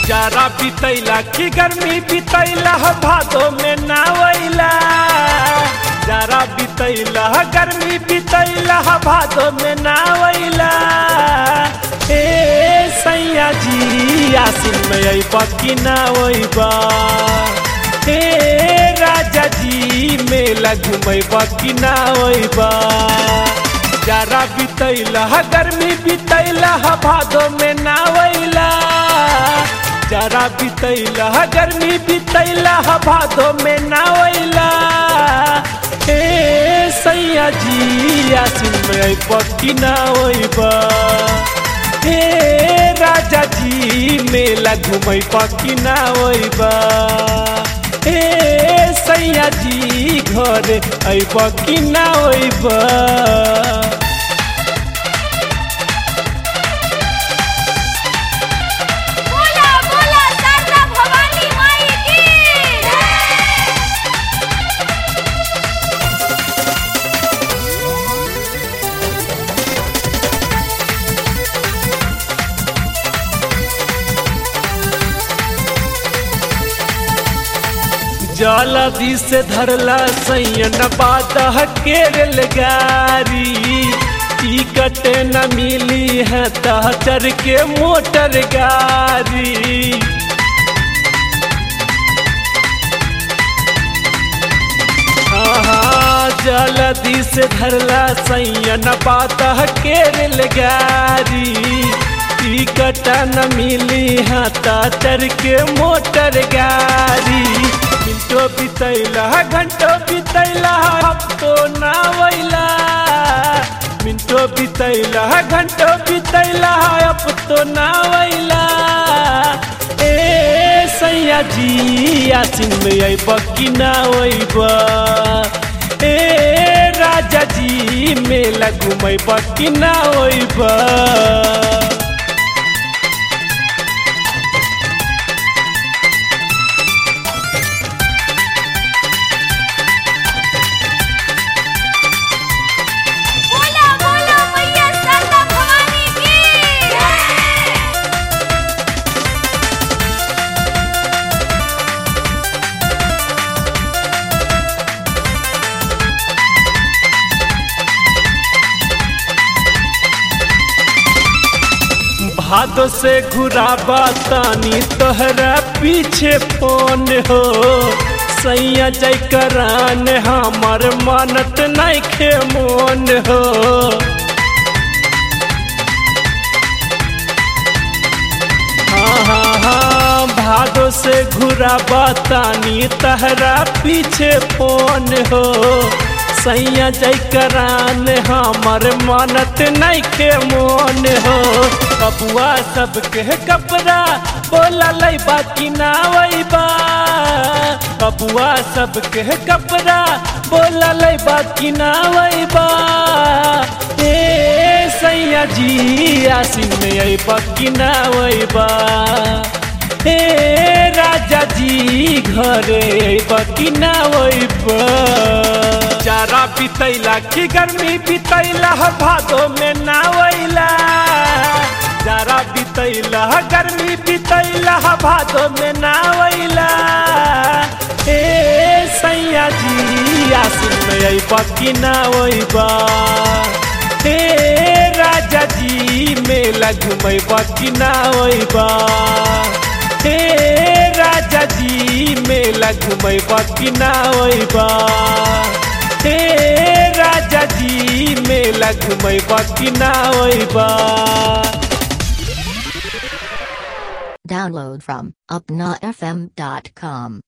जारा बितैला की गर्मी बितैला भादो में नावैला जारा बितैला गर्मी बितैला भादो में नावैला ए सैया जी आसिन में अइबा कि नावैबा ए राजा जी मेला घुमैबा कि नावैबा जारा बितैला गर्मी बितैला भादो में नावैला जारा बितैला गर्मी बितैला भादो में नावैला ए सैया जी आसिन में पक्की नावैबा ए राजा जी मेला घुमै पक्की नावैबा ए सैया जी घर अइब कि नावैबा बोला बोला शारदा भवानी माई की जलदी से धरला सैयन बादह के रेलगारी टिकट न मिली है तह चढ़ के मोटर गाड़ी हाँ, जलदी से धरला सैयन बादह के रेलगारी टिकट न मिली है तह चढ़ के मोटर गाड़ी मिनटो बितैला घंटो बितैला हफ्तो नावैला मिनटो बितैला घंटो बितैला हफ्तो नावैला ए सैया जी आसिन में अइब कि नावैब ए राजा जी मेला घुमैब कि नावैब बोला बोला मैया शारदा भवानी की भादो से घुराबा तानी तोहरा पीछे फोन हो सैया जय करान हमर मानत नहीं खे मोन हो हाँ हाँ हाँ भादो से घुराबा तानी तहरा पीछे फोन हो सैया जय करान हमर मानत नहीं के मोन हो बबुआ सबके कपड़ा बोला लैबा कि नावैबा बबुआ सबके कपड़ा बोला लैबा कि नावैबा ए सैया जी आसिन में अइबा कि नावैबा ए राजा जी घरे अइबा कि नावैबा जारा बितैला कि गर्मी बितैला भादो में नावैला जारा बितैला गर्मी बितैला भादो में नावैला ए सैया जी आसिन में अइबा कि नावैबा ए राजा जी मेला घुमैबा कि नावैबा ए राजा जी मेला घुमैबा कि नावैबा ए राजा जी मेला घुमैबा कि नावैबा Download from upnafm.com.